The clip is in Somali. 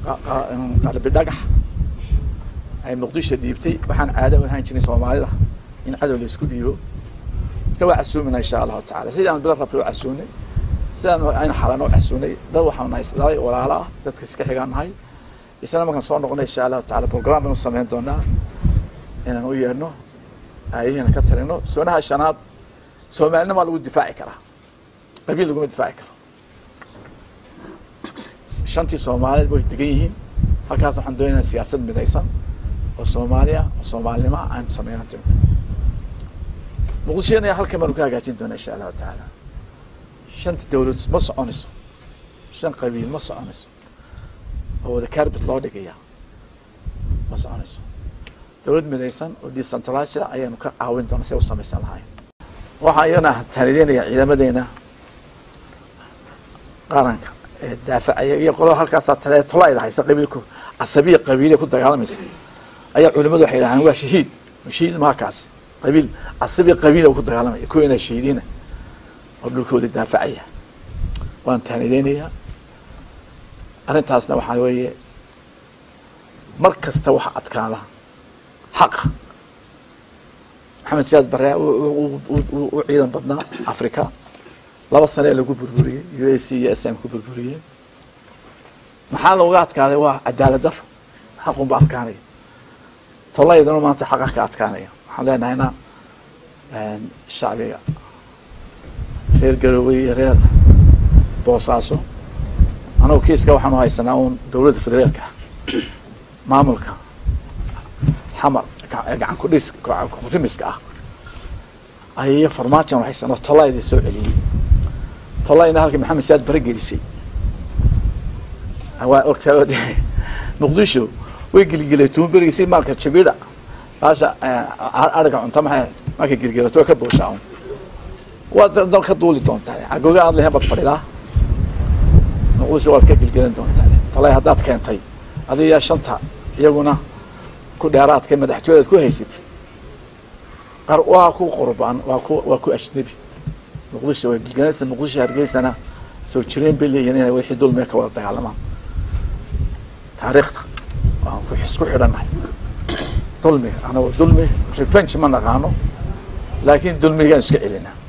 qalbi dhagax ay muqdisho dhiibtay waxaan caado u ahaan jirin soomaalida in cadow la isku dhiibo isna waa casuumina insha allahu tacala sidaan bilo rabta u casuunay sidaan aynu xalana u casuunay dad waxaan nahay dhalay walaalo ah dadka iska xigaan nahay isna markaan soo noqonay insha allahu tacala program baynu samayn doonaa inaan u yeedhno aayahiina ka talino soonaha shanaad soomaalinimaa lagu difaaci karaa qabiil laguma difaaci karo shantii soomaaliyeed way degan yihiin halkaas waxaan doonaynaa siyaasad midaysan oo soomaali ah oo soomaalinimo ah aanu sameynaan doono muqdishona halkan baanu ka hagaajin doonaa insha allahu tacaala shanta dawlad ma soconayso shan qabiil ma soconayso oo wada carbit loo dhigaya ma soconayso dawlad midaysan oo decentralized ayaanu ka caawin doona si ay u samaysan lahayn waxaan iyana taanideynaya ciidamadeena qaranka ee daafacaya iyo qolada halkaasaa tale tolayda haysa qabiilku casabiya qabiiliya ku dagaalamaysa ayaa culimadu waxay dhahaan waa shahiid shahiid maha kaasi qabiil casabiya qabiila ku dagaalamaya kuwiina shahiidiina oo dhulkooda daafacaya waan taanideynayaa arrintaasna waxaa weeye mar kasta waxa adkaada xaqa maxamed siyaad bare u ciidan badnaa africa laba sane ee lagu burburiyey u a c iyo s m ku burburiyeen maxaa looga adkaaday waa cadaalad daro xaqunba adkaanaya tolaydana maanta xaqa ka adkaanaya waxaan leenahayna shacbiga reer garowe iyo reer boosaaso anagu kiiska waxaanu haysanaa uun dawladda federaalka maamulka xamar gacan kudhis rimiska ah ayay farmaajan haysanoo tolayda soo celiyey tolayna halkii maxamed siyaad bare gelisay waa ogtaa muqdisho way gilgilay tuunberigisi maalka jabida baasha ariga cunta maxay markay gilgilato way ka duushaa un waad dal ka duuli doontaa agoga aad lehen baad fadhidaa muqdisho waad ka gilgilan doontaa talay haddaad keentay adiga shanta iyaguna ku dheeraadka madaxtooyadaad ku haysatid qar waa ku qurbaan waa ku waa ku ajnebi muqdisho way gilgilanaysa muqdisho hargeysana soo jireen bay leeyihin inay wixii dulmiga ka wada dagaalamaan taariikhda waan ku isku xidhannahay dulmiga anago dulmi revenge ma naqaano laakiin dulmigaan iska celinaa